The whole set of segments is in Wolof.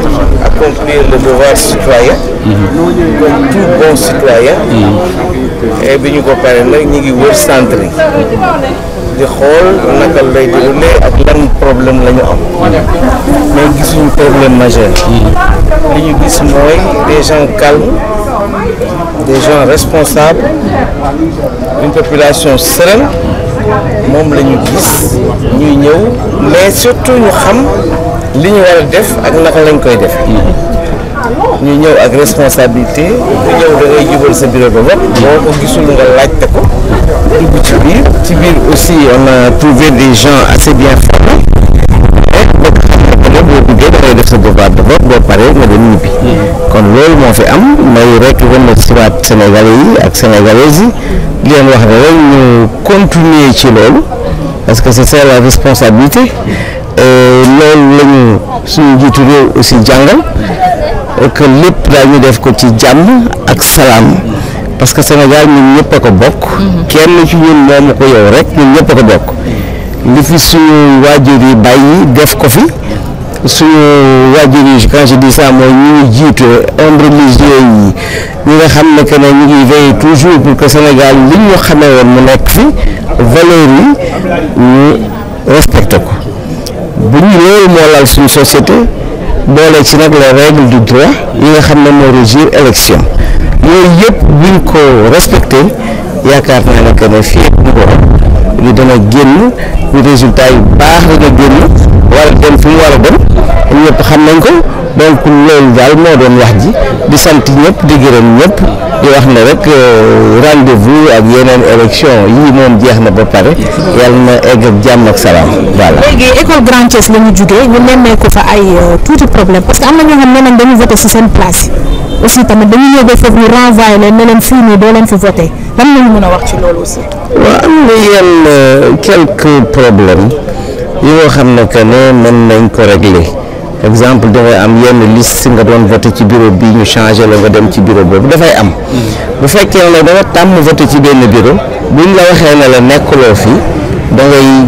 accomplir le devoir citoyen comme tout bon citoyen et bi ñu ko pare nag ñu ngi wër centre yi di xool naka lay déroulé ak lan problème la ñu am mais gisuñu problème majeur li ñu gis mooy des gens calmes des gens responsables une population sereine moom la ñu gis ñuy ñëw mais surtout ñu xam li ñu war a def ak naka lañ koy def ñu ñëw ak responsabilité ku ñëw da ngay jubal sa bureau de vote boo ko gisul nga laajte ko dugg ci biir ci biir aussi on a trouvé des gens assez bien formés et boo xam ne que ne boo duggee da ngay def sa devoir de vote boo paree nga dem ñibbi kon loolu moo fi am may rek remercier waat Sénégalais yi ak Sénégalaises yi di leen wax ne rek ñu continuer ci loolu parce que c'est ça la responsabilité loolu la ñu suñu njiitu réew aussi jàngal que lépp daañu def ko ci jàmm ak salaam parce que Sénégal ñun ñëpp a ko bokk. kenn ci ñun moomu ko yow rek ñun ñëpp a ko bokk. li fi suñu waajur yi bàyyi def ko fi suñu waajur yi quand je dis ça mooy ñu ngi jiite hommes religieux yi ñi nga xam ne que ne ñu ngi veiller toujours pour que Sénégal li ñu xamee woon mu nekk fi valeur yi ñu respecté ko bu ñu loolu moo laal suñu société. boole ci nag les règles du droit yi nga xam ne moo régir élection yooyu yëpp buñ ko respecté yaakaar naa ne que ne fii ak ko li dana génn ñu résultat yu baax la nga génn war a dem fi mu war a dem ñëpp xam nañ ko donc loolu daal moo doon wax ji di sant ñëpp di gërëm ñëpp di wax ne rek rendez-vous ak yeneen élection yii moom jeex na ba pare yàlla na egg ak jàmm ak salaam voilà. léegi école Grand Thiès la ñu jugee ñu nemmeeku fa ay tuuti problème parce que am na ñoo xam ne nañ dañu voté si seen place aussi tamit dañu ñëw ba foofu ñu renvoyé leen ne leen fii nii doo leen fi voté lan la ñu mën a wax ci loolu aussi. waaw am na yenn quelques problèmes yoo xam ne que ne mën nañ ko régler exemple dafay am yenn liste nga doon voté ci bureau bi ñu changé la nga dem ci bureau boobu dafay am bu fekkee ne da nga tàmm voté ci benn bureau buñ la waxee ne la nekkuloo fi da ngay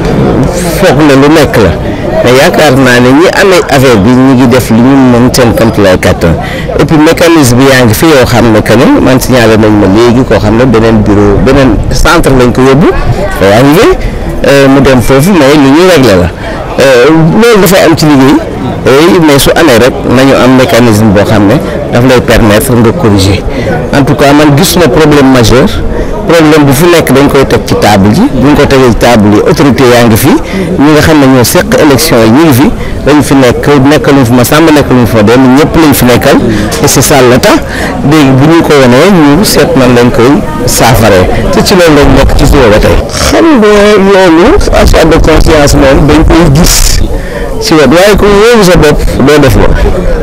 foog ne lu nekk la mais yaakaar naa ne ñi amee affaire bi ñu ngi def li ñu mën seen kamt lay kàttan et puis mécanisme bi yaa ngi fi yoo xam ne que ne man signalé nañ ma léegi koo xam ne beneen bureau beneen centre lañ ko yóbbu day arrivé mu dem foofu mais lu ñuy réglé la loolu dafay am ci liggéey mais su amee rek nañu am mécanisme boo xam ne daf lay permettre nga corriger en tout cas man gis na problème majeur problème bu fi nekk dañ koy teg ci table ji bu ñu ko tegee ci table yi autorité yaa ngi fi ñi nga xam ne ñoo seq élection yi ñu ngi fi dañu fi nekk nekkaluñ fi ma sàmm nekkaluñ fa dem ñëpp lañ fi nekkal et c'est ça la tax léegi bu ñu ko wanee ñu seet nan lañ koy saafaree te ci loolu lañ nekk ci suba ba tey. xam nga loolu achat de conscience moom dañ koy gis ci wet waaye ku wóoru sa bopp doo def loolu.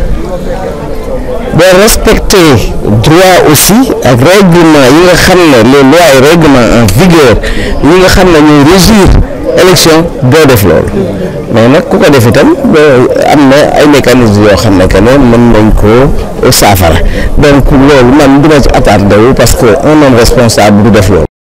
boo respecté droit aussi ak règlement yi nga xam ne les lois et règlements en vigueur yi nga xam ne ñooy régir élection doo def loolu mais nag ku ko def itam am na ay mécanismes yoo xam ne que ne mën nañ ko saafara donc loolu man dina ci attardé wu parce que un homme responsable du def loolu